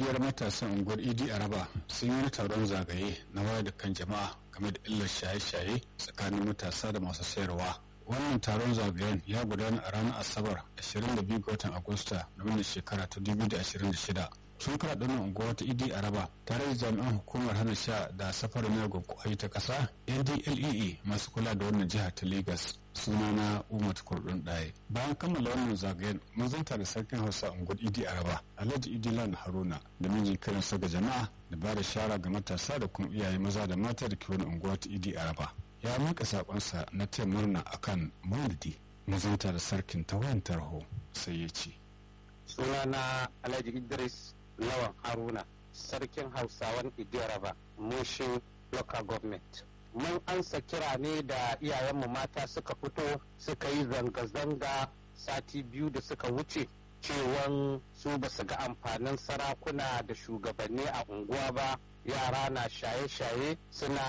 Ƙungiyar matasan unguwar Idi Araba sun yi taron zagaye na wayar da kan jama'a game da illar shaye-shaye tsakanin matasa da masu sayarwa. Wannan taron zagayen ya gudana a ranar Asabar 22 ga watan Agusta na wannan shekara ta 2026. Sun karaɗa nan unguwar ta Idi Araba tare da jami'an hukumar hana sha da safarin miyagun kwayoyi ta ƙasa NDLEA masu kula da wannan jihar ta Legas. sunana umar kurdun ɗaya bayan kammala wannan zagayen mun zanta da sarkin hausa unguwar idi araba alhaji idilan haruna da mijin kiran sa ga jama'a da ba da shara ga matasa da kuma iyaye maza da mata da ke wani unguwa ta idi araba ya miƙa saƙonsa na taya murna akan maulidi mun zanta da sarkin ta wayan tarho sai ya ce sunana alhaji idris lawan haruna sarkin hausawan idi araba mushin local government mun ansa kira ne da iyayenmu mata suka fito suka yi zanga-zanga sati biyu da suka wuce cewan su ba su ga amfanin sarakuna da shugabanni a unguwa ba yara na shaye-shaye suna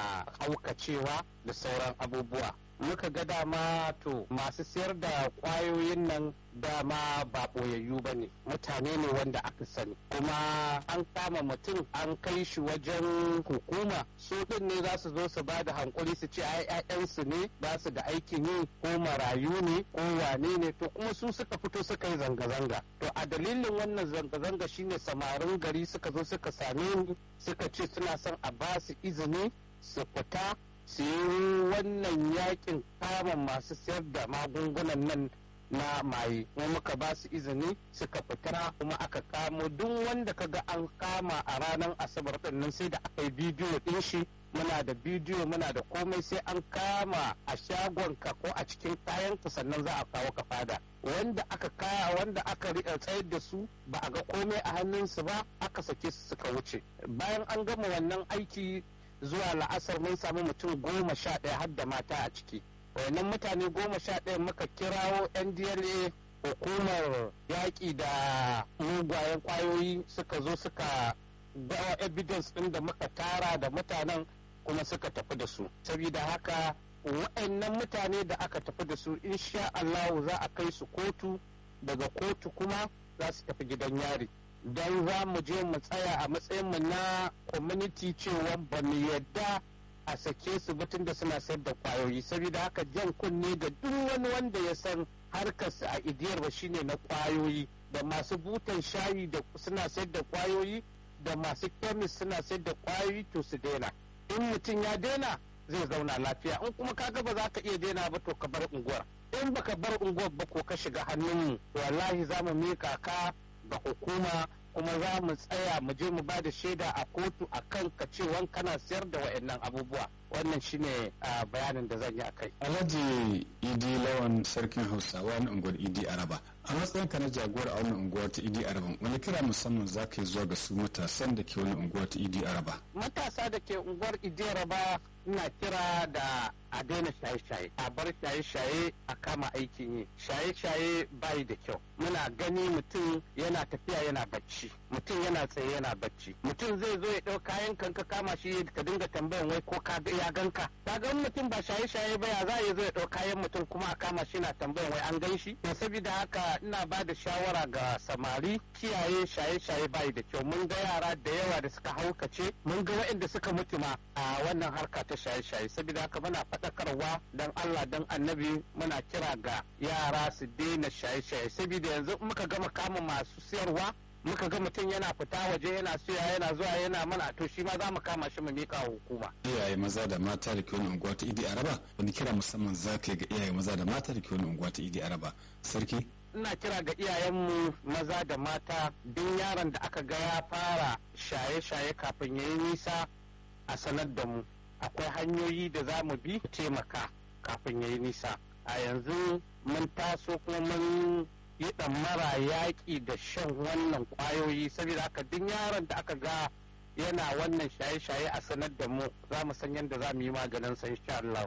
haukacewa da sauran abubuwa muka ga dama to masu sayar da kwayoyin nan dama ba ɓoyayyu ba ne mutane ne wanda aka sani kuma an kama mutum an kai shi wajen hukuma su ɗin ne za su zo su ba da hankuri su ce ai ƴaƴansu ne ba su da aikin yi ko marayu ne ko wane ne to kuma su suka fito suka yi zanga-zanga to a dalilin wannan zanga-zanga shine samarin gari suka zo suka same ni suka ce suna son a ba su izini su fita su yi wannan yakin kama masu sayar da magungunan nan na maye kuma muka ba su izini suka fitara kuma aka kamo duk wanda kaga an kama a ranar asabar din nan sai da aka yi bidiyo din shi muna da bidiyo muna da komai sai an kama a shagonka ko a cikin kayanka sannan za a kawo ka fada wanda aka kaya wanda aka tsayar da su ba a ga komai a hannunsu ba aka sake su suka wuce bayan an gama wannan aiki zuwa la'asar mun samu mutum goma sha ɗaya har da mata a ciki wannan mutane goma sha ɗaya muka kirawo ndla hukumar yaƙi da mugayen ƙwayoyi suka zo suka gawa evidence ɗin da muka tara da mutanen kuma suka tafi da su saboda haka wa'annan mutane da aka tafi da su insha Allah za a kai su kotu daga kotu kuma za su tafi gidan yari don za mu je mu tsaya a matsayinmu na community cewa ba mu yadda a sake su batun da suna sayar da kwayoyi saboda haka jan kunne ga duk wani wanda ya san harkarsa a idiyar ba shine na kwayoyi da masu butan shayi da suna sayar da kwayoyi da masu kemis suna sayar da kwayoyi to su daina in mutum ya daina zai zauna lafiya in kuma kaga ba za ka iya daina ba to ka bar unguwar in baka bar unguwar ba ko ka shiga hannunmu wallahi za mu mika ka ga hukuma kuma za mu tsaya mu je mu ba da shaida a kotu a kan ka cewan kana sayar da wa'annan abubuwa wannan shine bayanin da zan yi a kai. alhaji idi lawan sarkin hausawa na unguwar idi araba a matsayin ka na jagora a wannan unguwar ta idi araba wani kira musamman za ka yi zuwa ga su matasan da ke wani unguwar ta idi araba matasa da ke unguwar idi araba ina kira da a daina shaye-shaye a bar shaye-shaye a kama aikin yi shaye-shaye bayi da kyau muna gani mutum yana tafiya yana bacci mutum yana tsaye yana bacci mutum zai zo ya ɗau kayan kan ka kama shi ka dinga tambayan wai ko ka ya ganka ka ga mutum ba shaye-shaye ba ya za ya zo ya ɗau kayan mutum kuma a kama shi na tambayan wai an gan shi to saboda haka ina ba da shawara ga samari kiyaye shaye-shaye bayi da kyau mun ga yara da yawa da suka haukace mun ga waɗanda suka mutu ma a wannan harka ta shaye-shaye saboda haka muna faɗakarwa dan Allah dan annabi muna kira ga yara su daina shaye-shaye saboda yanzu muka gama kama masu siyarwa muka ga mutum yana fita waje yana siya yana zuwa yana mana to shi ma za mu kama shi mu mika hukuma. iyaye maza da mata da ke wani unguwa ta idi araba wani kira musamman za ka yi ga iyaye maza da mata da ke wani unguwa ta idi araba sarki ina kira ga iyayenmu maza da mata duk yaron da aka ga ya fara shaye-shaye kafin ya yi nisa a sanar da mu akwai hanyoyi da za mu bi taimaka kafin ya yi nisa a yanzu mun taso kuma mun yi mara yaƙi da shan wannan ƙwayoyi saboda haka duk yaron da aka ga yana wannan shaye-shaye a sanar da mu za mu san yadda za mu yi maganin sa insha Allah.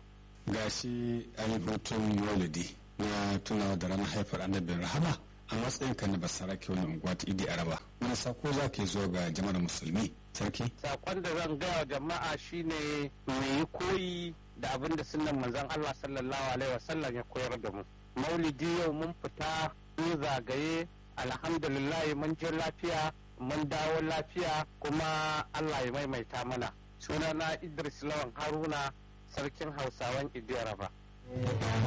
Gashi an yi hutun maulidi na tunawa da ranar haifar annabin rahama a matsayin ka na basarake wani unguwa ta idi araba wani sako za ka yi zuwa ga jama'ar musulmi sarki sakon da zan gaya wa jama'a shine mu yi koyi da abin da sunan manzon Allah sallallahu alaihi wasallam ya koyar da mu maulidi yau mun fita mun zagaye alhamdulillah mun je lafiya mun dawo lafiya kuma allah ya maimaita mana sunana idris lawan haruna sarkin hausawan idiyaraba